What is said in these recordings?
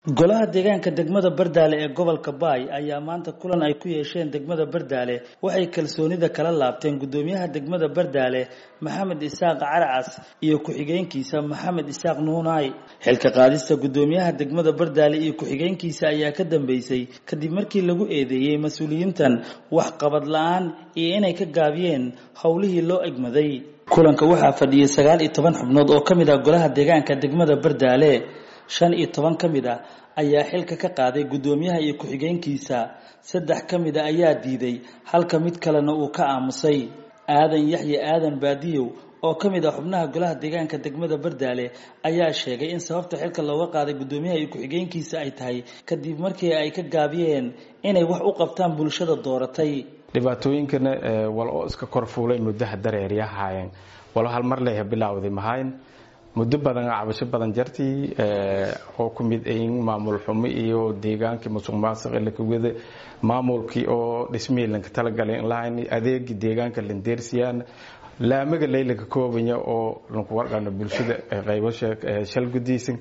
golaha deegaanka degmada bardaale ee gobolka baay ayaa maanta kulan ay ku yeesheen degmada bardaale waxay kalsoonida kala laabteen guddoomiyaha degmada bardaale maxamed isaaq caracas iyo ku-xigeenkiisa maxamed isaaq nuunaay xilka qaadista guddoomiyaha degmada bardaale iyo ku-xigeenkiisa ayaa ka dambeysay kadib markii lagu eedeeyey mas-uuliyiintan waxqabad la-aan iyo inay ka gaabiyeen howlihii loo egmaday kulanka waxaa fadhiyay sagaal iyo toban xubnood oo ka mid ah golaha deegaanka degmada bardaale shan iyo toban ka mid ah ayaa xilka ka qaaday guddoomiyaha iyo ku-xigeenkiisa saddex ka mid a ayaa diiday halka mid kalena uu ka aamusay aadan yaxye aadan baadiyow oo ka mid ah xubnaha golaha deegaanka degmada bardaale ayaa sheegay in sababta xilka looga qaaday guddoomiyaha iyo ku-xigeenkiisa ay tahay kadib markii ay ka gaabiyeen inay wax u qabtaan bulshada dooratay dhibaatooyinkana wal oo iska korfuulay muddaha dareeryahaayeen walo hal mar leeha bilaawday mahayn muddo badan cabasho badan jartii oo ku mid ayin maamul xumo iyo deegaankii musuq maasuq lakawada maamulkii oo dhismihii lanka talagalay lahayn adeegii deegaanka landeersiyaan laamaga laylanka koobanya oo lanku warqana bulshada qaybo shal gudiysan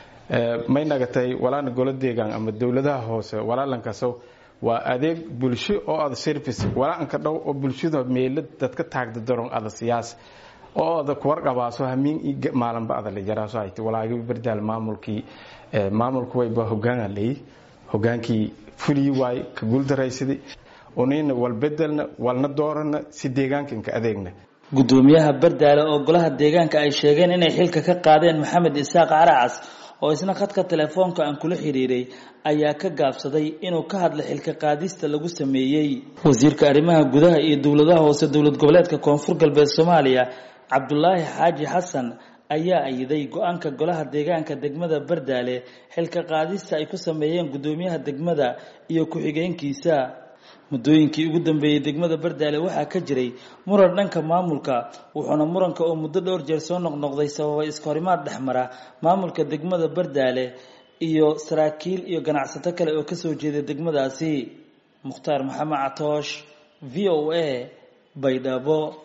may nagatay walaana golo deegaan ama dowladaha hoose walaalankaso waa adeeg bulsho oo ada service walaaanka dhow oo bulshada meelo dadka taagda daron ada siyaas oo ada kuwarqabaaso hamiin maalinba ada la jaraaso hayta walaagi bardaal maamulkii maamulku wayba hogaana leey hogaankii fulii waay ka guuldaraysaday unina wal bedelna walna doorana si deegaankanka adeegna guddoomiyaha bardaale oo golaha deegaanka ay sheegeen inay xilka ka qaadeen maxamed isaaq caracas oo isna khadka telefoonka aan kula xiriiray ayaa ka gaabsaday inuu ka hadla xilka qaadista lagu sameeyey wasiirka arrimaha gudaha iyo dowladaha hoose dowlad goboleedka koonfur galbeed soomaaliya cabdulaahi xaaji xasan ayaa ayiday go-aanka golaha deegaanka degmada bardaale xilka qaadista ay ku sameeyeen guddoomiyaha degmada iyo ku-xigeenkiisa muddooyinkii ugu dambeeyey degmada bardaale waxaa ka jiray muran dhanka maamulka wuxuuna muranka oo muddo dhowr jeer soo noqnoqday sababay iskahorimaad dhexmara maamulka degmada bardaale iyo saraakiil iyo ganacsato kale oo kasoo jeeda degmadaasi mukhtaar maxamed catoosh v o a baydhabo